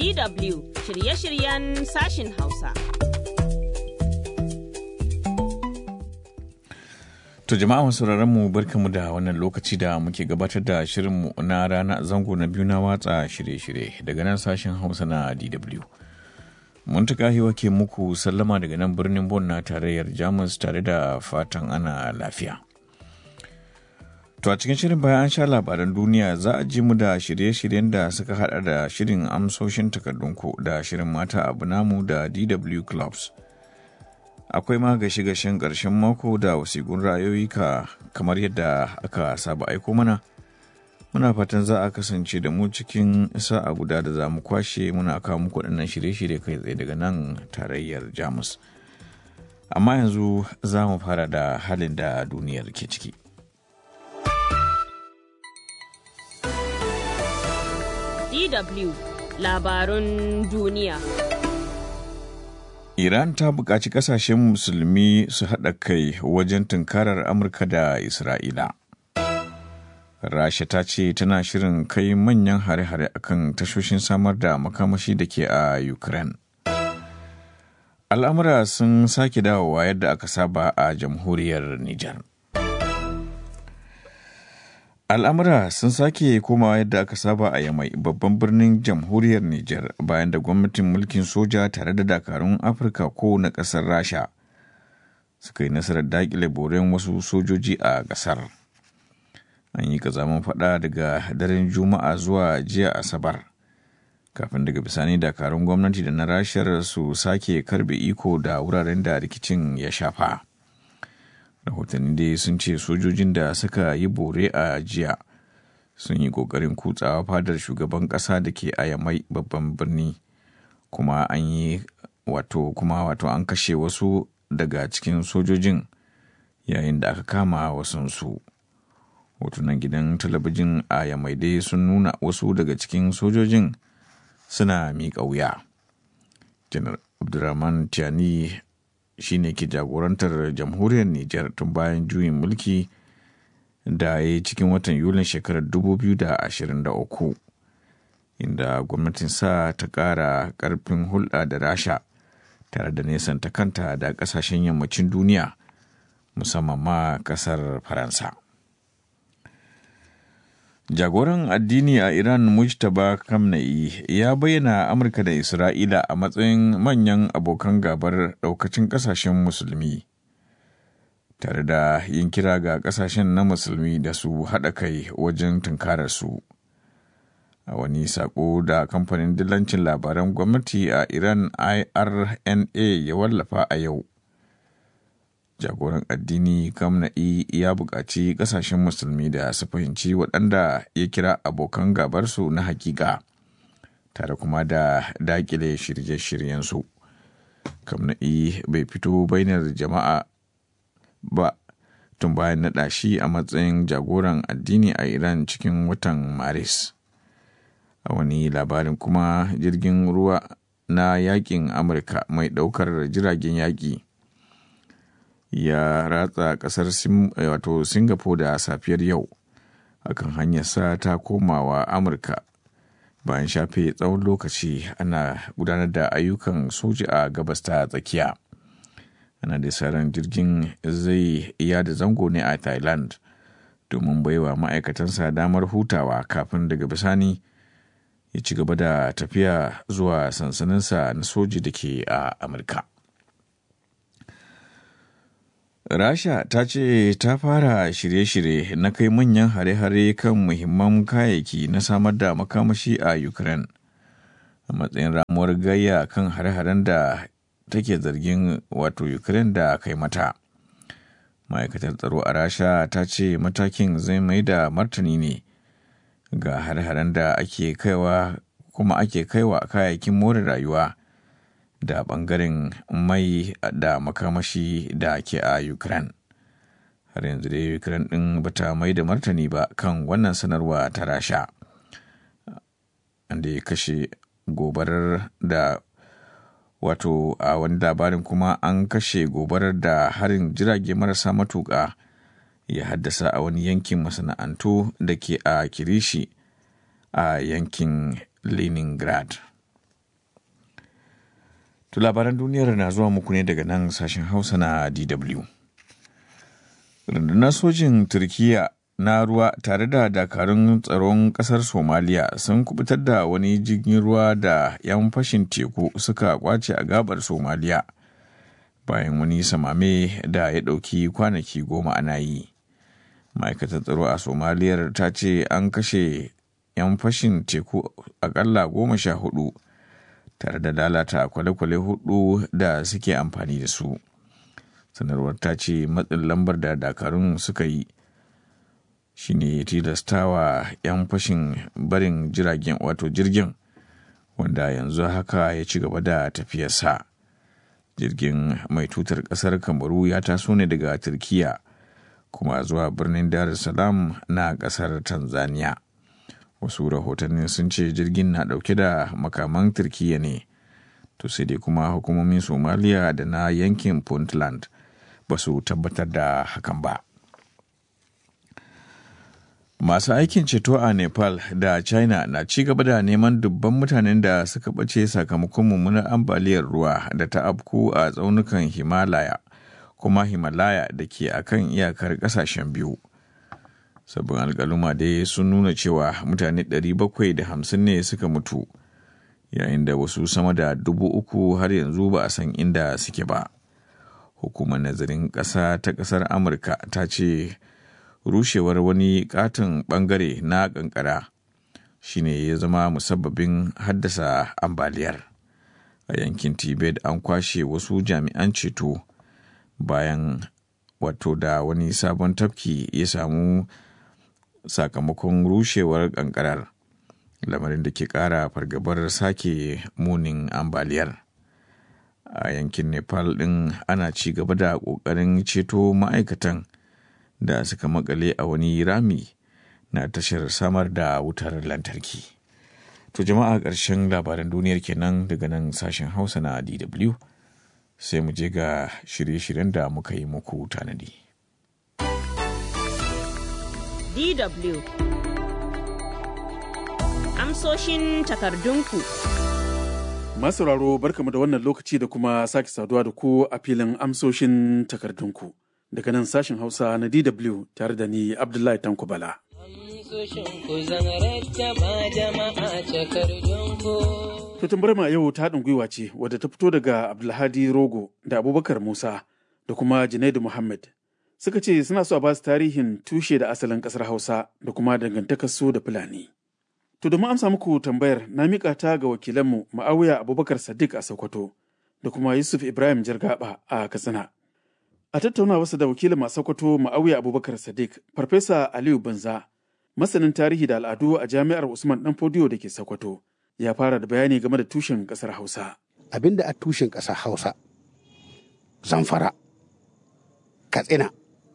DW shirye-shiryen sashin Hausa. To jama'a masu mu barkamu da wannan lokaci da muke gabatar da shirinmu na rana zango na biyu na watsa shirye-shirye daga nan sashen Hausa na DW. Muntaka hiwa ke muku sallama daga nan birnin Bon na tarayyar Jamus tare da fatan ana lafiya. To a cikin shirin bayan an sha labaran duniya za a ji mu da shirye-shiryen da suka hada da shirin amsoshin takardunku da shirin mata abu namu da DW Clubs. Akwai ma gashe-gashen ƙarshen mako da wasiƙun ra'ayoyi ka kamar yadda aka saba aiko mana. Muna fatan za a kasance da mu cikin sa'a guda da za mu kwashe muna kawo muku waɗannan shirye-shirye kai tsaye daga nan tarayyar Jamus. Amma yanzu za mu fara da halin da duniyar ke ciki. DW labarun duniya. Iran ta buƙaci ƙasashen musulmi su haɗa kai wajen tunkarar Amurka da Isra'ila. Rasha ta ce tana shirin kai manyan hare-hare akan tashoshin samar da makamashi da ke a Ukraine. Al'amura sun sake dawowa yadda aka saba a jamhuriyar Nijar. al'amura sun sake komawa yadda aka saba a yamai babban birnin jamhuriyar Nijar bayan da gwamnatin mulkin soja tare da dakarun afirka ko na ƙasar rasha suka yi nasarar daƙile boren wasu sojoji a ƙasar an yi kazaman faɗa daga daren juma'a zuwa jiya asabar kafin daga bisani dakarun gwamnati da na rashar su sake karbe iko da wuraren da rikicin ya shafa. rahotanni dai sun ce sojojin da suka yi bore a jiya sun yi kokarin kutsawa fadar shugaban kasa da ke ayamai babban birni kuma an yi wato kuma wato an kashe wasu daga cikin sojojin yayin da aka kama wasunsu hotunan gidan talabijin a yamai dai sun nuna wasu daga cikin sojojin suna miƙa wuya janar abdulrahman tiani shine ke jagorantar jamhuriyar Nijar tun bayan juyin mulki da ya yi cikin watan Yulin shekarar 2023 inda gwamnatin sa ta ƙara ƙarfin hulɗa da rasha tare da nesanta kanta da ƙasashen yammacin duniya musamman ma ƙasar faransa jagoran addini a iran mujtaba kamna'i ya bayyana amurka da isra'ila a matsayin manyan abokan gabar daukacin kasashen musulmi tare da yin kira ga kasashen na musulmi da su haɗa kai wajen tunkarar su a wani sako da kamfanin dillancin labaran gwamnati a iran irna ya wallafa a yau jagoran addini kamna'i ya buƙaci ƙasashen musulmi da su fahimci waɗanda ya kira abokan gabarsu na hakika tare kuma da daƙile shirye-shiryensu kamna'i bai fito bainar jama'a ba tun bayan naɗa shi a matsayin jagoran addini a iran cikin watan maris a wani labarin kuma jirgin ruwa na yakin amurka mai ɗaukar jiragen yaƙi ya ratsa kasar wato singapore da safiyar yau akan hanyar sa ta komawa amurka bayan shafe tsawon lokaci ana gudanar da ayyukan soji a gabas ta tsakiya ana da ran jirgin zai iya da zango ne a thailand domin baiwa ma'aikatansa damar hutawa kafin daga bisani ya ci gaba da tafiya zuwa sansaninsa na soji da ke a amurka Rasha ta ce ta fara shirye-shirye na kai manyan hare-hare kan muhimman kayayyaki na samar da makamashi a Ukraine a matsayin ramuwar gayya kan hare-haren da take zargin wato Ukraine da kai mata. Ma'aikatar tsaro a Rasha ta ce matakin zai mai da martani ne ga hare-haren da ake kaiwa kuma ake kaiwa kayayyakin more rayuwa. da bangaren mai da makamashi da ke a Ukraine. Har yanzu dai Ukraine ɗin bata mai da martani ba kan wannan sanarwa ta rasha. Da ya kashe gobarar da wato a wani labarin kuma an kashe gobarar da harin jirage marasa matuƙa ya haddasa a wani yankin masana'antu da ke a kirishi a yankin leningrad To labaran duniyar na zuwa muku ne daga nan sashen Hausa na DW. Rundunar sojin Turkiyya na ruwa tare da dakarun tsaron ƙasar Somaliya sun kubutar da wani jirgin ruwa da 'yan fashin teku suka kwace a gabar Somaliya bayan wani samame da ya ɗauki kwanaki goma ana yi. Ma'aikatar tsaro a Somaliyar ta ce an kashe 'yan fashin teku akalla goma sha hudu tare da lalata kwale-kwale hudu da suke amfani da su. Sanarwar ta ce matsin lambar da dakarun suka yi shine tilastawa 'yan fashin barin jiragen wato jirgin wanda yanzu haka ya ci gaba da tafiyarsa. Jirgin mai tutar kasar Kamaru ya taso ne daga Turkiya kuma zuwa birnin Dar es Salaam na kasar Tanzania. wasu rahotanni sun ce jirgin na dauke da makaman turkiya ne to sai dai kuma hukumomin somaliya da na yankin puntland ba su tabbatar da hakan ba masu aikin ceto a nepal da china na ci gaba da neman dubban mutanen da suka ɓace sakamakon mummunar ambaliyar ruwa da ta afku a tsaunukan himalaya kuma himalaya da ke akan iyakar ƙasashen biyu sabbin alkaluma dai sun nuna cewa mutane 750 ne suka mutu yayin da wasu sama da dubu uku har yanzu ba a san inda suke ba hukumar nazarin ƙasa ta ƙasar amurka ta ce rushewar wani katon bangare na kankara shine ya zama musabbabin haddasa ambaliyar a yankin tibet an kwashe wasu jami'an ceto bayan wato da wani sabon tafki ya samu sakamakon rushewar kankarar lamarin da ke kara fargabar sake munin ambaliyar a yankin nepal din ana ci gaba da kokarin ceto ma'aikatan da suka makale a wani rami na tashar samar da wutar lantarki to jama'a ƙarshen labaran duniyar kenan daga nan sashen hausa na dw sai mu je ga shirye-shiryen da muka yi muku tanadi. DW Amsoshin takardunku. Masauraro barkamu da wannan lokaci da kuma sake saduwa da ku a filin amsoshin takardunku. Daga nan sashen Hausa na DW tare da ni Abdullahi Tanko Bala. To tambar ma yau ta haɗin gwiwa ce wadda ta fito daga Abdulhadi Rogo da Abubakar Musa da kuma Junaidu Muhammad. suka ce suna so a ba su tarihin tushe da asalin ƙasar Hausa da kuma dangantakar su da Fulani. To domin amsa muku tambayar na miƙa ta ga wakilanmu Ma'awiya Abubakar Sadiq a Sokoto da kuma Yusuf Ibrahim Jargaba a Katsina. A tattauna wasu da wakilin a Sokoto Ma'awiya Abubakar Sadiq, Farfesa Aliyu Banza, masanin tarihi da al'adu a Jami'ar Usman Dan Fodiyo da ke Sokoto, ya fara da bayani game da tushen ƙasar Hausa. Abin da a tushen ƙasar Hausa, Zamfara, Katsina,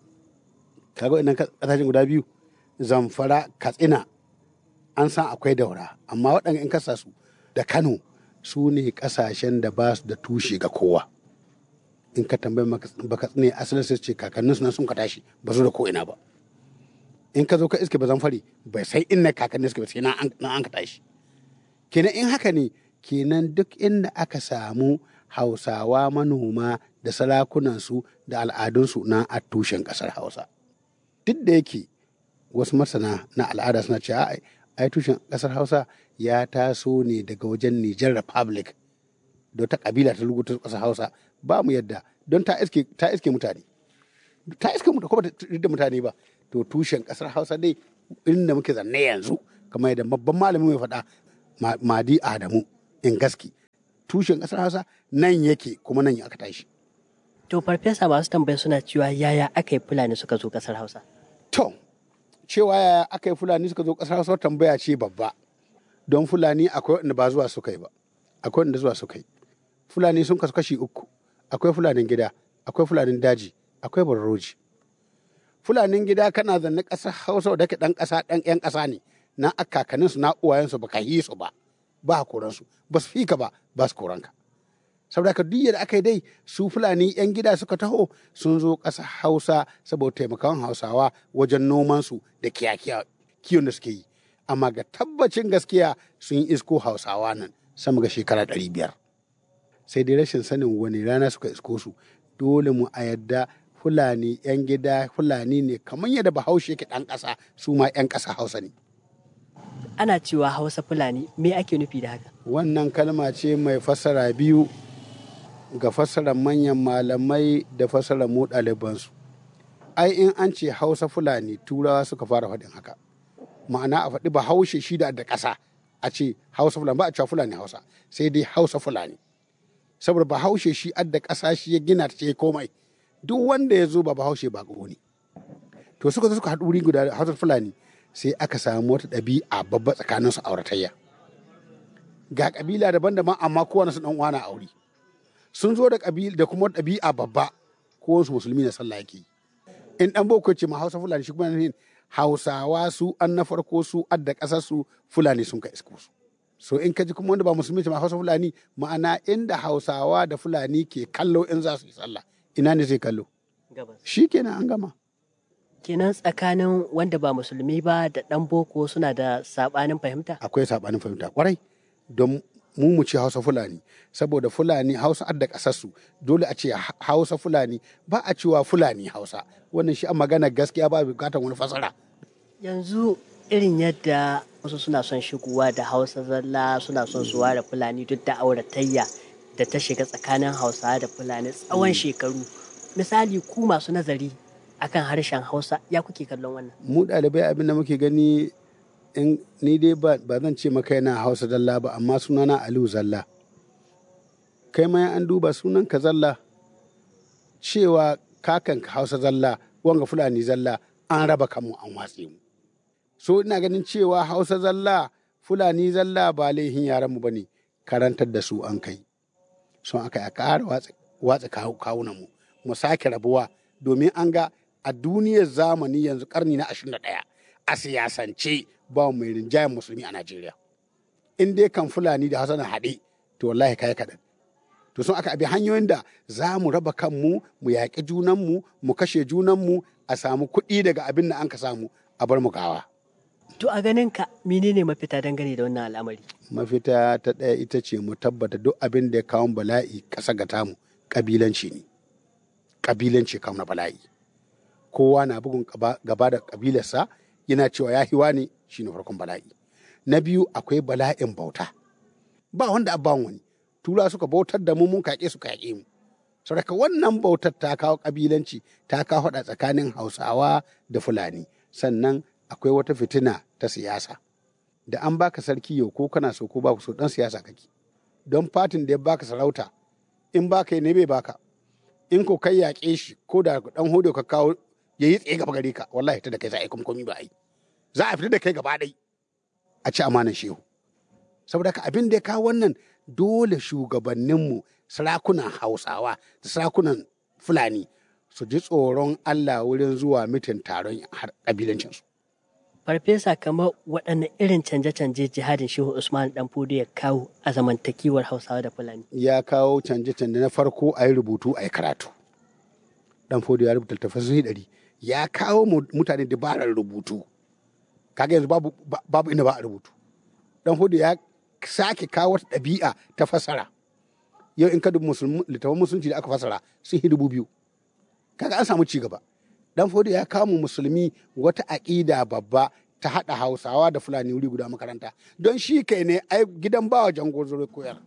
kaga idan kasashen guda biyu zamfara katsina an san akwai daura amma waɗanda in kasa su da kano su ne kasashen da ba su da tushe ga kowa in ka tambayi ba katsina asalin sai ce kakannin su nan sun ka tashi ba su da ko ina ba in ka zo ka iske ba zamfari bai sai inna kakannin suka ba sai na an ka tashi kenan in haka ne kenan duk inda aka samu hausawa manoma da sarakunansu da al'adunsu na a tushen ƙasar hausa duk da yake wasu masana na al'ada suna cewa ai tushen kasar hausa ya taso ne daga wajen niger republic da ta kabila ta rubuta kasar hausa ba mu yadda don ta iske ta iske mutane ta iske mutane kuma da mutane ba to tushen kasar hausa dai inda muke zanne yanzu kamar yadda babban malami mai faɗa madi adamu in gaski tushen kasar hausa nan yake kuma nan aka tashi To farfesa masu tambaya suna cewa yaya aka yi Fulani suka zo kasar Hausa? To, cewa yaya aka yi Fulani suka zo kasar Hausa tambaya ce babba. Don Fulani akwai wanda ba zuwa suka yi ba, akwai wanda zuwa suka yi. Fulani sun kasu kashi uku, akwai Fulanin gida, akwai Fulanin daji, akwai barroji. Fulanin gida kana zanne ƙasar Hausa da ke ɗan ƙasa ɗan ƴan ƙasa ne, na akakaninsu na uwayensu ba ka yi su ba, ba koransu, ba su fika ba, ba su koranka. saboda ka duk da aka yi dai su fulani yan gida suka taho sun zo ƙasa hausa saboda taimakon hausawa wajen nomansu da kiyon da suke yi amma ga tabbacin gaskiya sun yi isko hausawa nan sama ga shekara ɗari biyar sai dai rashin sanin wani rana suka isko su dole mu a yadda fulani 'yan gida fulani ne kamar yadda bahaushe yake ɗan ƙasa su ma 'yan ƙasa hausa ne ana cewa hausa fulani me ake nufi da haka wannan kalma ce mai fassara biyu ga fassarar manyan malamai da fassarar mu ɗalibansu ai in an ce hausa fulani turawa suka fara faɗin haka ma'ana a faɗi bahaushe shi da da ƙasa a ce hausa fulani ba a cewa fulani hausa sai dai hausa fulani saboda bahaushe shi adda ƙasa shi ya gina ta ce komai duk wanda ya zo ba bahaushe ba ne to suka zo suka haɗu wuri guda hausa fulani sai aka samu wata ɗabi'a babba tsakanin su auratayya ga ƙabila daban-daban amma kowane su ɗan uwa na aure sun zo da ƙabila da kuma ɗabi'a babba ko su musulmi na sallah yake in ɗan boko ce ma hausa fulani shi kuma nufin hausawa su an na farko su adda ƙasar su fulani sun ka isko su so in ka ji kuma wanda ba musulmi ce ma hausa fulani ma'ana inda hausawa da fulani ke kallo in za su yi sallah ina ne zai kallo shi kenan an gama kenan tsakanin wanda ba musulmi ba da ɗan boko suna da saɓanin fahimta akwai saɓanin fahimta kwarai don mu mu ce hausa fulani saboda fulani hausa adda ƙasarsu dole a ce hausa fulani ba a cewa fulani hausa wannan shi a magana gaskiya ba bukatar wani fasara yanzu irin yadda wasu suna son shigowa da hausa zalla suna son su ware fulani duk da auratayya da ta shiga tsakanin hausa da fulani tsawon shekaru misali ku masu nazari akan harshen hausa ya kuke kallon wannan mu ɗalibai abin da muke gani in ni dai ba zan ce maka yana hausa zalla ba amma sunana aliyu zalla kai ma an duba sunan ka zalla cewa kakan ka hausa zalla wanga fulani zalla an raba kanmu an watse mu so ina ganin cewa hausa zalla fulani zalla ba laihin yaran mu bane karantar da su an kai son aka ya ƙara watsa kawunan mu mu sake rabuwa domin an ga a duniyar zamani yanzu karni na 21 a siyasance ba mai rinjayen musulmi a Najeriya. In dai kan Fulani da Hassan haɗe, to wallahi kai kaɗan. To sun aka abi hanyoyin da za mu raba kanmu, mu yaƙi junanmu, mu kashe junanmu, a samu kuɗi daga abin da an ka samu a bar mu gawa. To a ganin ka menene mafita dangane da wannan al'amari? Mafita ta ɗaya ita ce mu tabbata duk abin da ya kawo bala'i ƙasa ga tamu ƙabilanci ne. Ƙabilanci kawo na bala'i. Kowa na bugun gaba da ƙabilarsa yana cewa ya hiwa ne shi ne farkon bala'i. Na biyu akwai bala'in bauta. Ba wanda abban wani. Tura suka bautar da mu mun kaƙe su kaƙe mu. Saboda wannan bautar ta kawo ƙabilanci ta kawo haɗa tsakanin Hausawa da Fulani. Sannan akwai wata fitina ta siyasa. Da an baka sarki yau ko kana so ko baku so dan siyasa kake. Don fatin da ya baka sarauta in baka yi ne bai baka. In ko kai yaƙe shi ko da dan hudu ka kawo ya yi tsaye gaba gare ka wallahi ta da kai za a yi komi ba a yi za a fita da kai gaba ɗai a ci amanan shehu saboda ka abin da ya kawo wannan dole shugabanninmu sarakunan hausawa da sarakunan fulani su ji tsoron allah wurin zuwa mitin taron ƙabilancinsu farfesa kamar waɗanne irin canje-canje jihadin shehu usman dan fudu ya kawo a zamantakewar hausawa da fulani ya kawo canje-canje na farko a yi rubutu a yi karatu dan fudu ya rubuta littattafai ɗari ya kawo mutane dabarar rubutu kaga yanzu babu, babu inda ba a rubutu dan hudu ya sake kawo wata ɗabi'a ta fasara yau in ka dubi littafin musulunci da aka fasara sun yi dubu biyu kaga an samu ci gaba dan hudu ya kawo musulmi wata aƙida babba ta haɗa hausawa da fulani wuri guda makaranta don shi kai ne ai gidan bawa jango zuru koyar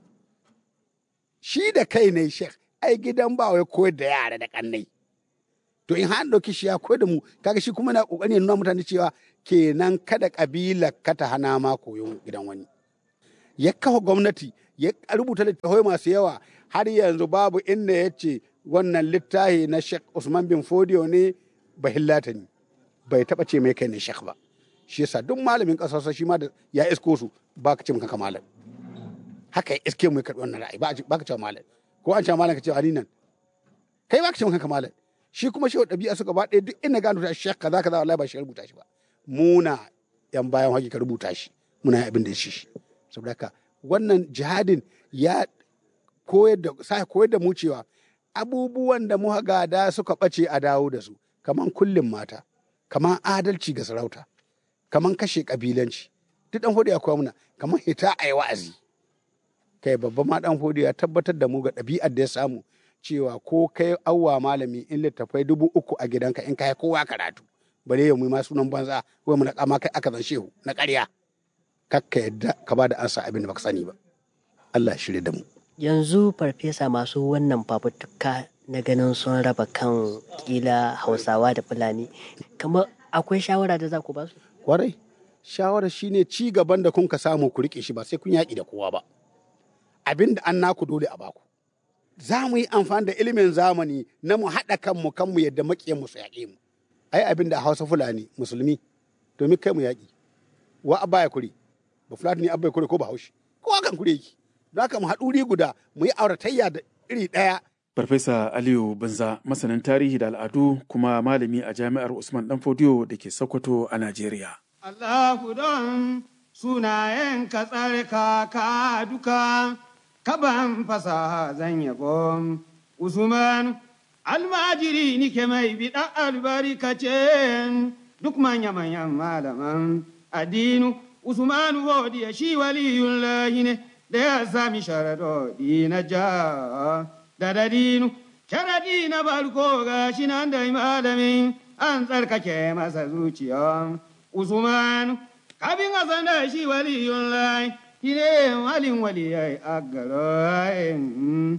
shi da kai ne shek ai gidan bawa ya koyar da yara da kannai to in har ɗauki shi ya koyar da mu kaga shi kuma na ƙoƙarin nuna mutane cewa kenan kada ƙabila ka ta hana ma koyon gidan wani ya kafa gwamnati ya rubuta littattafai masu yawa har yanzu babu inda ya ce wannan littafi na Sheikh Usman bin Fodio ne bahillata ne bai taɓa ce mai kai ne Sheikh ba shi yasa duk malamin ƙasarsa shi ma da ya isko su ba ka ce kanka malam haka ya iske mu ya karɓi wannan ra'ayi ba ka ce malam ko an ce malam ka ce ali nan kai ba ka ce kanka malam shi kuma shi ɗabi'a suka ba ɗaya duk ina gano ta shek kaza kaza wallahi ba shi rubuta shi ba muna yan bayan hakika rubuta shi muna yin abin da shi shi saboda haka wannan jihadin ya koyar da sa koyar da mu cewa abubuwan da muka gada suka ɓace a dawo da su kaman kullum mata kaman adalci ga sarauta kaman kashe kabilanci duk dan hudu ya koya muna kaman hita a yi wa'azi kai babban ma dan fodi ya tabbatar da mu ga ɗabi'ar da ya samu cewa ko kai awwa malami in littafai dubu uku a gidanka in kai kowa karatu bare ya mu ma sunan banza ko mu na kama kai aka zan shehu na ƙarya kakka yadda ka ba da ansa abin da baka sani ba Allah shirye da mu yanzu farfesa masu wannan fafutuka na ganin sun raba kan kila hausawa da fulani kamar akwai shawara da za ku ba su kwarai shawara shine ci gaban da kun ka samu ku rike shi ba sai kun yaƙi da kowa ba abin da an naku dole a baku za mu yi amfani da ilimin zamani na mu haɗa kanmu kanmu yadda maƙiyan mu su yaƙe mu ai abin da hausa fulani musulmi domin kai mu yaƙi wa abba ya kure ba fulani abba ya kure ko ba haushi kowa kan kure yake don haka mu haɗu guda mu yi auratayya da iri ɗaya Farfesa Aliyu Banza masanin tarihi da al'adu kuma malami a jami'ar Usman Danfodiyo da ke Sokoto a Najeriya. Allahu don sunayen ka tsarka ka duka, kaban fasaha zan yabo. Usman almajiri nike mai biɗa albarkace duk manya-manyan malaman addinu. Usman godiya shi waliyun lahi ne da ya sami sharadodi na ja. da dadinu sharadi na barko ga shi nan da malamin an tsarkake masa zuciya usman kafin a san da shi waliyun lai shi ne walin waliyai a garin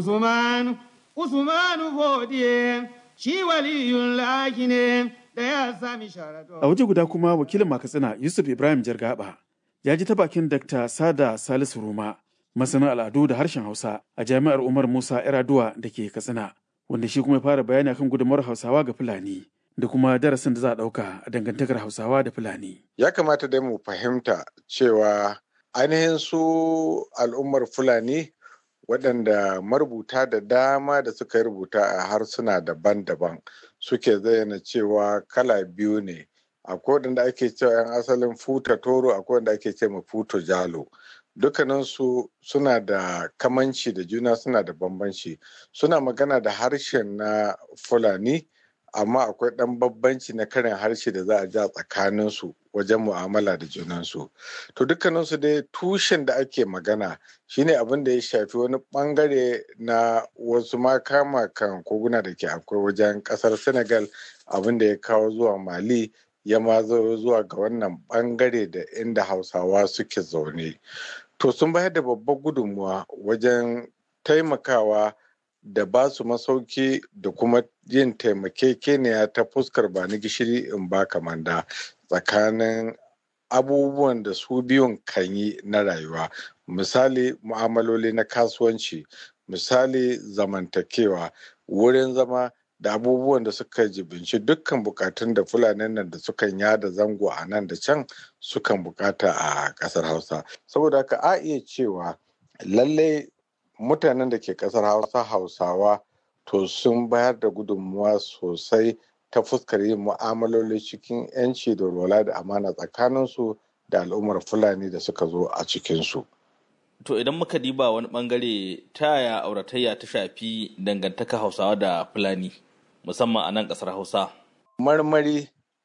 usman usman godiye shi waliyun lai ne da ya sami sharado A waje guda kuma wakilin Makatsina Yusuf Ibrahim Jargaba ya ji ta bakin Dr. Sada Salisu Ruma masanin al'adu da harshen Hausa a jami'ar Umar Musa Iraduwa da ke Katsina, wanda shi kuma ya fara bayani akan gudunmawar Hausawa ga Fulani da kuma darasin da za a ɗauka a dangantakar Hausawa da Fulani. Ya kamata dai mu fahimta cewa ainihin su al'ummar Fulani waɗanda marubuta da dama da suka rubuta a harsuna daban-daban suke zayyana cewa kala biyu ne. Akwai waɗanda ake cewa 'yan asalin futa toro akwai wanda ake ce ma futo jalo. dukkaninsu suna da kamanci da juna suna da bambanci suna magana da harshen na fulani amma akwai ɗan bambanci na karin harshe da za a ja tsakaninsu wajen mu'amala da junansu to dukkaninsu dai tushen da ake magana shine abin da ya shafi wani bangare na wasu makama kan koguna da ke akwai wajen ƙasar senegal abin da ya kawo zuwa mali ya ma zo zuwa ga wannan bangare da inda hausawa suke zaune to sun bayar da babbar gudunmuwa wajen taimakawa da ba su masauki da kuma yin taimakekeniya ta fuskar ba ni gishiri in ba kamanda tsakanin abubuwan da su biyun kan yi na rayuwa misali mu'amaloli na kasuwanci misali zamantakewa wurin zama da abubuwan da suka jibinci dukkan bukatun da fulanin nan da sukan yada zango a nan da can sukan bukata a kasar hausa saboda haka a iya cewa lallai mutanen da ke kasar hausa hausawa to sun bayar da gudunmuwa sosai ta fuskar yin mu'amaloli cikin 'yanci da rola da amana tsakaninsu da al'ummar fulani da suka zo a cikinsu. To idan muka diba wani bangare ta yaya auratayya ta shafi dangantaka hausawa da fulani musamman a nan kasar hausa. Marmari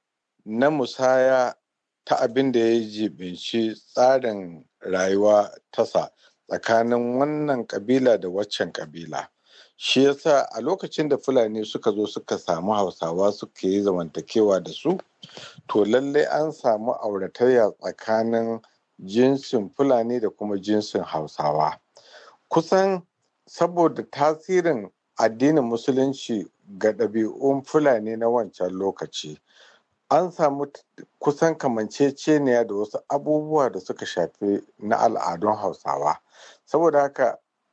na musaya ta abin da ya jibinci tsarin rayuwa tasa tsakanin wannan kabila da waccan kabila. Shi yasa a lokacin da Fulani suka zo suka samu Hausawa suka yi zamantakewa da su, to lallai an samu auratayya tsakanin jinsin Fulani da kuma jinsin Hausawa. Kusan saboda tasirin addinin Musulunci ga ɗabi'un Fulani na wancan lokaci, an samu kusan kamanceceniya da wasu abubuwa da suka shafi na al'adun Hausawa. Saboda haka